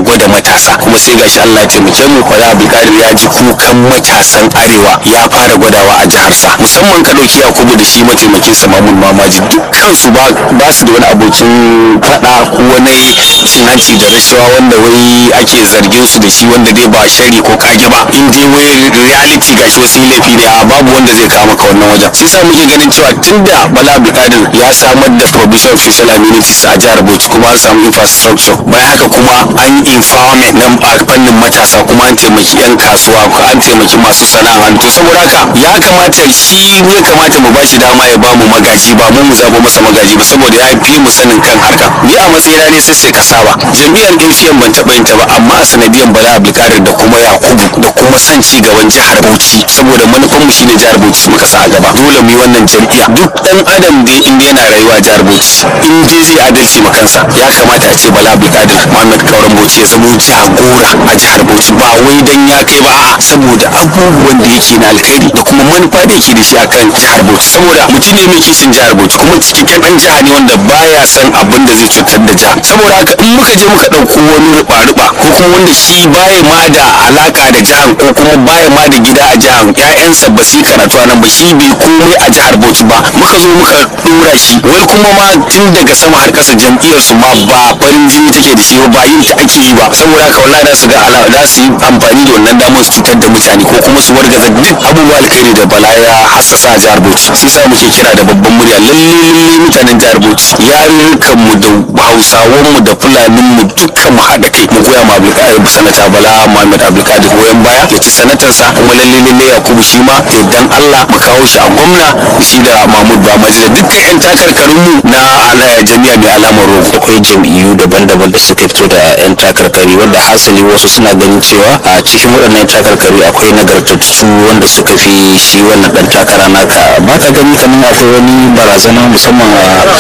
gaba da matasa kuma sai gashi Allah ya taimake mu Bala Abdulkadir ya ji kukan matasan arewa ya fara gwadawa a jihar sa musamman ka dauki Yakubu da shi mataimakin sa Mamun Mamaji dukkan su ba ba su da wani abokin fada ko wani cin hanci da rashawa wanda wai ake zargin su da shi wanda dai ba shari ko kage ba in dai wai reality gashi wasu laifi ne a babu wanda zai kama ka wannan wajen sai sa muke ganin cewa tunda Bala Abdulkadir ya samar da provision of social amenities a jihar Bauchi kuma an samu infrastructure bayan haka kuma an yi empowerment na fannin matasa kuma an taimaki yan kasuwa ko an taimaki masu sana'a to saboda haka ya kamata shi ne kamata mu bashi dama ya bamu magaji ba mu mu zabo masa magaji ba saboda ya fi mu sanin kan harka ni a matsayina ne sai sai kasaba jami'an APM ban taɓa yin ta ba amma a sanadiyan Bala Abdulkadir da kuma Yakubu da kuma son ci gaban jihar Bauchi saboda manufan mu shine jihar Bauchi muka sa a gaba dole mu yi wannan jam'iyya duk dan adam da in yana rayuwa a jihar Bauchi in dai zai adalci ma kansa ya kamata a ce Bala Abdulkadir Muhammad Kauran Bauchi ya zama jagora a jihar Bauchi ba wai dan ya kai ba a'a saboda abubuwan da yake na alkhairi da kuma manufa da yake da shi akan jihar Bauchi saboda mutum ne mai kishin jihar Bauchi kuma cikakken dan jiha ne wanda baya san abin da zai cutar da jiha saboda haka in muka je muka dauko wani ruba-ruba ko kuma wanda shi baya ma da alaka da jihar ko kuma baya ma da gida a jihar ƴaƴansa ba su yi karatu a nan ba shi bai komai a jihar Bauchi ba muka zo muka dora shi wai kuma ma tun daga sama har ƙasa jam'iyyar su ma ba farin jini take da shi ba ba yin ta ake yi ba saboda haka wallahi za su ga ala za su yi amfani da wannan damar su cutar da mutane ko kuma su wargaza duk abubuwa alkhairi da bala ya hassasa a jihar Bauchi shi sa muke kira da babban murya lalle lalle mutanen jihar Bauchi yarurrukan mu da Hausawan mu da Fulanin mu dukkan mu haɗa kai mu goya ma Abdulkadir sanata Bala Muhammad Abdulkadir goyon baya ya ci sanatarsa kuma lalle lalle Yakubu shi ma dan Allah mu kawo shi a gwamna shi da Mahmud Bamaji da dukkan 'yan takarkarin mu na ala- jami'a mai alamar rogo akwai jam'iyyu daban-daban da suka fito da 'yan takarkari wanda hasali wasu suna ganin cewa a cikin waɗannan takarkari akwai nagartattu wanda suka fi shi wannan ɗan takara naka ba ka gani kamar akwai wani barazana musamman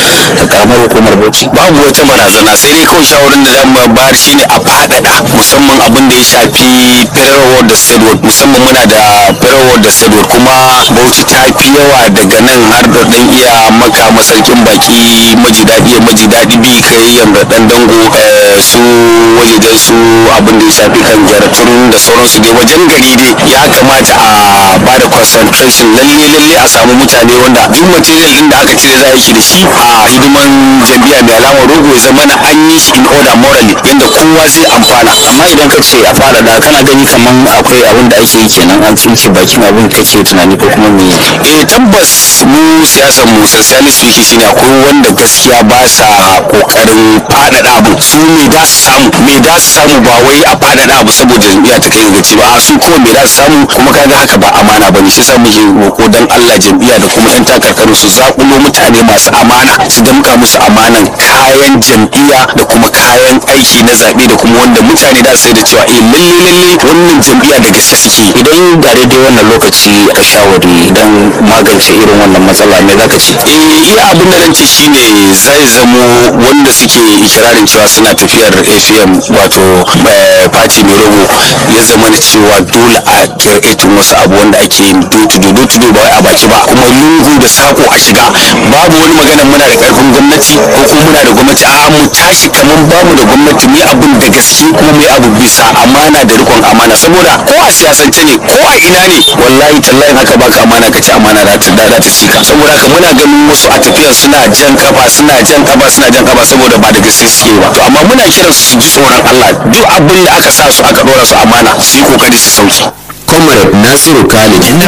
a karamar hukumar bauchi babu wata barazana sai dai kawai shawarar da zan bayar shine a faɗaɗa musamman abin da ya shafi federal ward da state ward musamman muna da federal ward da state ward kuma bauchi ta fi yawa daga nan har da ɗan iya maka masarkin baki maji daɗi maji daɗi bi kai yanga ɗan dango eh, su wajejen su abin da ya shafi kan jaratun da sauransu dai wajen gari dai ya kamata a ba da concentration lalle lalle a samu mutane wanda duk material din da aka cire za a yi da shi a hidiman jam'iyya mai alamar rogo ya zama na an yi shi in order morally yadda kowa zai amfana amma idan ka ce a fara da kana gani kamar akwai abin da ake yi kenan an tsinke bakin abin kake tunani ko kuma me eh tabbas mu siyasar mu socialist wiki shine akwai wanda gaskiya ba sa kokarin faɗaɗa abu su me da su samu me da su samu ba wai a faɗaɗa abu saboda jam'iyya ta kai gaci ba a su kuma me da su samu kuma kaga haka ba amana ba ne shi yasa muke roko dan Allah jam'iyya da kuma yan takarkaru su zakulo mutane masu amana su damka musu amanan kayan jam'iyya da kuma kayan aiki na zaɓe da kuma wanda mutane da su sai da cewa eh lalle lalle wannan jam'iyya da gaske suke yi. idan ga daidai wannan lokaci ka shawari don magance irin wannan matsala me zaka ce eh iya abin da zan ce shine zai zamo wanda suke ikirarin cewa suna tafiyar APM wato eh, party mai rogo ya zama na cewa dole a kirkitin wasu abu wanda ake yin do-to-do do-to-do ba wai a baki ba kuma lungu da sako a shiga babu wani magana muna da karfin gwamnati ko kuma muna da gwamnati a mu tashi kaman bamu da gwamnati mu yi abin da gaske kuma mu yi abu bisa amana da rikon amana saboda ko a siyasance ne ko a ina ne wallahi tallahi haka baka amana ka ci amana za ta da ta cika saboda haka muna ganin wasu a tafiyar suna jan kafa suna jan kafa suna jan kafa saboda ba da gaske suke ba to amma muna kiran su su ji tsoron Allah duk abin da aka sa su aka dora su amana su yi kokari su sauki comrade nasiru khalid